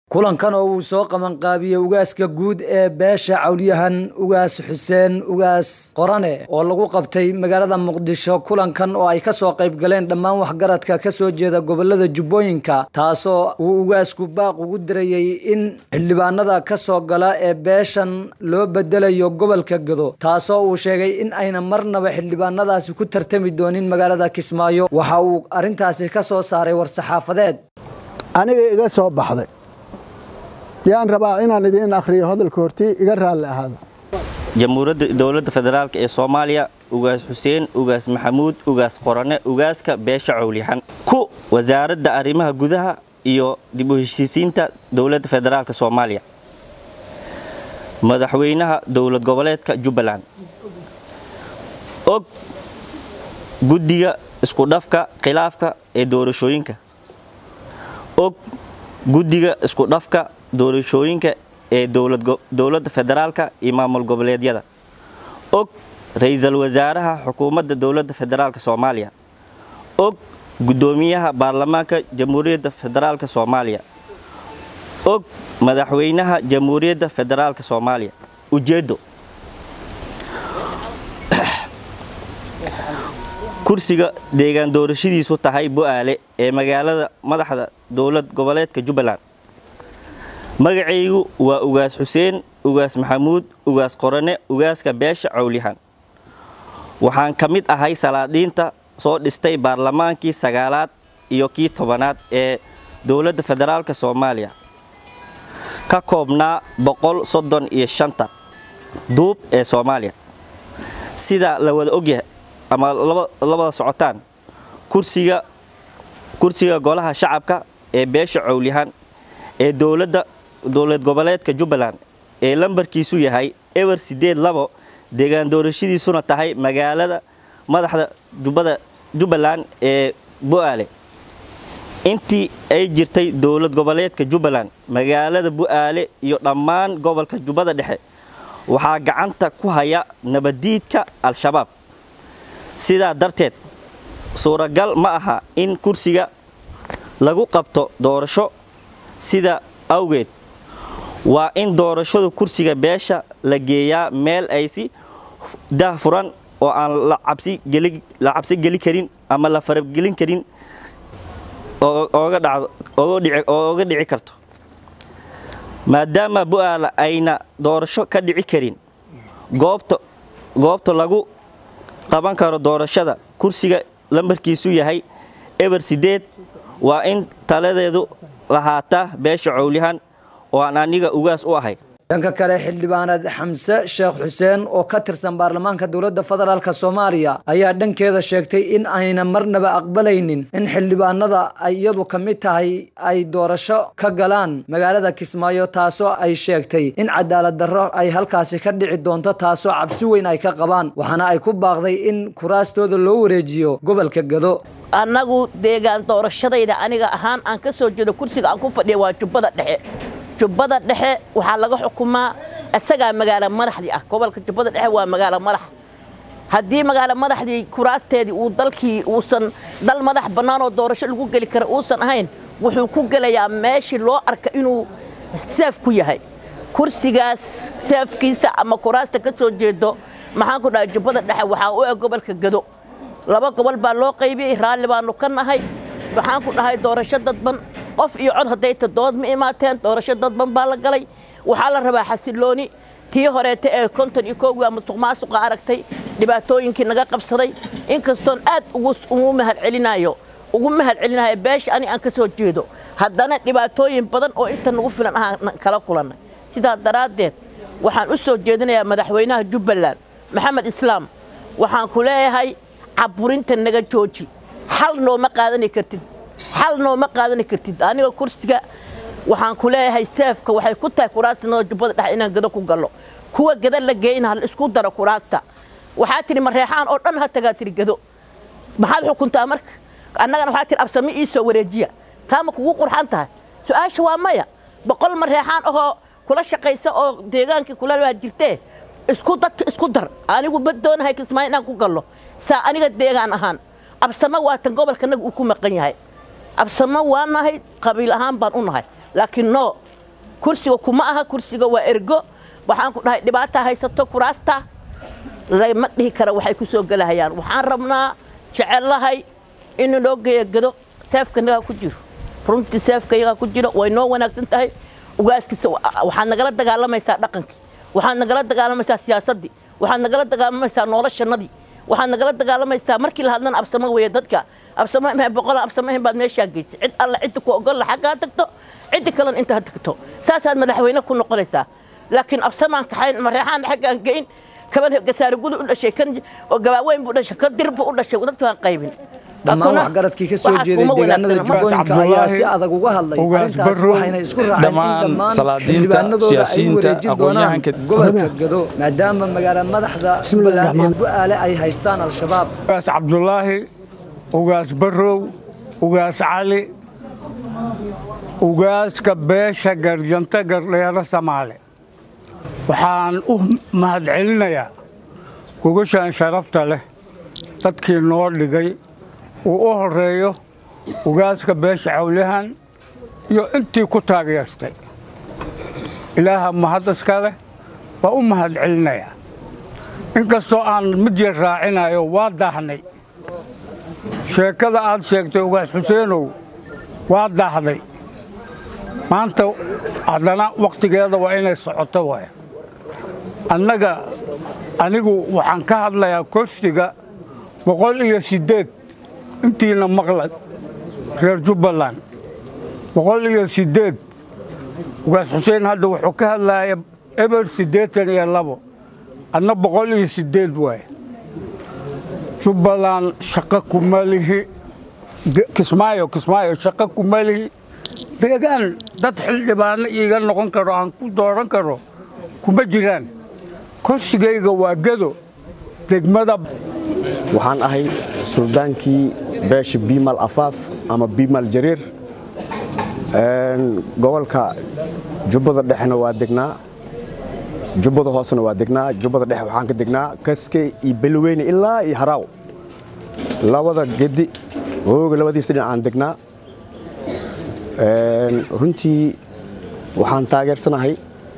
kulankan oo uu soo qabanqaabiyey ugaaska guud ee beesha cawlyahan ugaas xuseen ugaas qorane oo lagu qabtay magaalada muqdisho kulankan oo ay kasoo qayb galeen dhammaan waxgaradka kasoo jeeda gobolada jubbooyinka taasoo uu ugaasku baaq ugu dirayey in xildhibaanada kasoo gala ee beeshan loo bedelayo gobolka gado taasoo uu sheegay in ayna marnaba xildhibaanadaasi ku tartami doonin magaalada kismaayo waxa uu arrintaasi ka soo saaray war-saxaafadeed aniga iga soo baxday yaan rabaa inaan idiin akhriyo hadalka hortii iga raalli ahaada jamhuuriyadda dowladda federaalk ee soomaaliya ugaas xuseen ugaas maxamuud ugaas qorane ugaaska beesha cowlyahan ku wasaaradda arrimaha gudaha iyo dib u heshiisiinta dowladda federaalk soomaaliya madaxweynaha dowlad goboleedka jubbaland og guddiga iskudhafka khilaafka ee doorashooyinka og guddiga iskudhafka doorashooyinka ee dowladda federaalka iyo maamul goboleedyada og ra-iisul wasaaraha xukuumadda dowladda federaalk soomaaliya og guddoomiyaha baarlamaanka jamhuuriyadda federaalk soomaaliya og madaxweynaha jamhuuriyadda federaalk soomaaliya ujeeddo kursiga deegaan doorashadiisu tahay bo-aale ee magaalada madaxda dowlad goboleedka jubbaland magacaygu waa ugaas xuseen ugaas maxamuud ugaas qorane ugaaska beesha cowlyahan waxaan ka mid ahay salaadiinta soo dhistay baarlamaankii sagaalaad iyo kii tobanaad ee dowladda federaalk soomaaliya ka koobnaa boqol soddon iyo shanta duub ee soomaaliya sida la wada ogyahay ama labada socotaan kursiga kursiga golaha shacabka ee beesha cowlyahan ee dowladda dowlad goboleedka jubbaland ee lambarkiisu yahay ewer sideed labo deegaan doorashadiisuna tahay magaalada madaxda jubbada jubbaland ee bu-aale intii ay jirtay dowlad goboleedka jubbaland magaalada bu-aale iyo dhammaan gobolka jubbada dhexe waxaa gacanta ku haya nabadiidka al-shabaab sidaa darteed suuragal ma aha in kursiga lagu qabto doorasho sida awgeed waa in doorashada kursiga beesha la geeyaa meel ay si dah furan oo aan la cabsi geli karin ama la faragelin karin ooga dhici karto maadaama bu-aala ayna doorasho ka dhici karin goobta lagu qaban karo doorashada kursiga lambarkiisu yahay eber sideed waa in taladeedu lahaataa beesha cowlyahan oo aan aniga ugaas u ahay dhanka kale xildhibaaneed xamse sheekh xuseen oo ka tirsan baarlamaanka dowladda federaalk soomaaliya ayaa dhankeeda sheegtay in ayna marnaba aqbalaynin in xildhibaanada ay iyadu ka mid tahay ay doorasho ka galaan magaalada kismaayo taasoo ay sheegtay in cadaalad darro ay halkaasi ka dhici doonto taasoo cabsi weyn ay ka qabaan waxaana ay ku baaqday in kuraastooda loo wareejiyo gobolka gado annagu deegaan doorashadayda aniga ahaan aan ka soo jeedo kursiga aan ku fadhiya waa jubbada dhexe jubbada dhexe waxaa laga xukumaa isagaa magaalo madaxdii ah gobolka jubbada dhexe waa magaalo madax haddii magaalo madaxdii kuraasteedii uu dalkii uusan dal madax bannaan oo doorasho lagu geli kara uusan ahayn wuxuu ku gelayaa meeshii loo arka inuu seef ku yahay kursigaas seefkiisa ama kuraasta ka soo jeedo maxaan ku dhahay jubbada dhexe waxaa u eg gobolka gado laba gobol baa loo qaybiyey raalli baanu ka nahay waxaan ku dhahay doorasho dadban qof iyo cod hadday tadood ma imaateen doorasho dadban baa la galay waxaa la rabaa xasilooni tii horeeta ee konton iyo kowgaa musuq maasuqa aragtay dhibaatooyinkii naga qabsaday inkastoon aad ugu mahadcelinayo ugu mahadcelinayo beesha ani aan ka soo jeedo haddana dhibaatooyin badan oo inta nagu filan ahaan kala kulannay sidaa daraaddeed waxaan u soo jeedinayaa madaxweynaha jubbaland maxamed islaam waxaan ku leeyahay caburinta naga jooji xal nooma qaadani kartid xal nooma qaadani kartid aniga kursiga waxaan ku leeyahay seefka waxay ku tahay kuraasta jubbada dhexe inaan gado ku gallo kuwa gada la geeyna hal isku daro kuraasta waxaa tidhi mareexaan oo dhan ha tagaa tidhi gado maxaad xukuntaa marka annagana waxaa tidhi absami ii soo wareejiya taa ma kugu qurxan tahay su-aasha waa maya boqol mareexaan ahoo kula shaqaysa oo deegaankii kula waa jirtee isku dadka isku dar anigu ma doonahay kismaayo inaan ku gallo saa aniga deegaan ahaan absamo waatan gobolkanaga uu ku maqan yahay absamo waa nahay qabiil ahaan baan u nahay laakiin no kursiga kuma aha kursiga waa ergo waxaan ku dhahay dhibaata haysato kuraasta lama dhihi kara waxay ku soo gelahayaan waxaan rabnaa jecellahay in loo geeyagado seefkanagaa ku jiro runtii seefkayagaa ku jiro way noo wanaagsan tahay ugaaskiisa waxaad nagala dagaalamaysaa dhaqankii waxaad nagala dagaalamaysaa siyaasaddii waxaad nagala dagaalamaysaa noloshanadii waxaad nagala dagaalamaysaa markii la hadlana absamo weeye dadka absamo boqolan absamo ahayn baad meeshaa geysay cid alla cidda ku ogolla xaggaa tagto ciddi kalena inta ha tagto saasaad madaxweyne ku noqonaysaa laakiin absamaan kaxayn mareexaan xaggaan geyn kaban gasaarigudu u dhashay kan oo gabaaweyn buu dhashay kan dirbu u dhashay dadka waan qaybin dhammaan waxgaradkii ka soo jeeday deegaanada jubbooyinka ayaa si adag uga hadlay arrintaas waxayna isku raaceen in dhammaan xildhibaanadooda ay u wareejin doonaan gobolka gado maadaama magaala madaxda jubbaland ee bu'aale ay haystaan al-shabaab ugaas cabdulaahi ugaas barrow ugaas cali ugaaska beesha garjanta gardheero samaale waxaan u mahadcelinayaa gogashaan sharafta leh dadkii noo dhigay uu u horeeyo ugaaska beesha cawlihan iyo intii ku taageertay ilaaha mahad iska leh waa u mahad celinayaa inkastoo aan mid yar raacinayo waa daahnay sheekada aad sheegtay ugaas xuseenow waa daahday maanta haddana wakhtigeeda waa inay socoto waay annaga anigu waxaan ka hadlayaa kursiga boqol iyo siddeed intiina maqla reer jubbaland boqol iyo siddeed ugaas xuseen hadda wuxuu ka hadlaya eber siddeetan iyo labo adna boqol iyo siddeed waay jubbaland shaqo kuma lihi kismaayo kismaayo shaqo kuma lihi deegaan dad xildhibaano iiga noqon karo aan ku dooran karo kuma jiraan kursigayga waa gado degmada waxaan ahay suldaankii beesha biimal afaaf ama biimal jariir gobolka jubbada dhexena waa degnaa jubbada hoosena waa degnaa jubbada dhexe waxaan ka degnaa kaske iyo belweyne ilaa iyo haraaw labada gedi hooga labadiisa dhinac aan degnaa runtii waxaan taageersanahay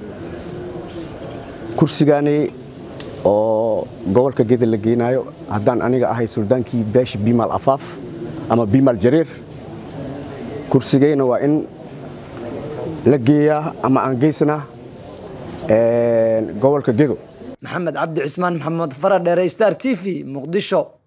kursigaani oo gobolka geda la geenaayo haddaan aniga ahay suldaankii beesha biimal afaaf ama biimal jariir kursigayna waa in la geeyaa ama aan geysanaa gobolka gedo maxamed cabdi cismaan maxamed faradheere star t v muqdisho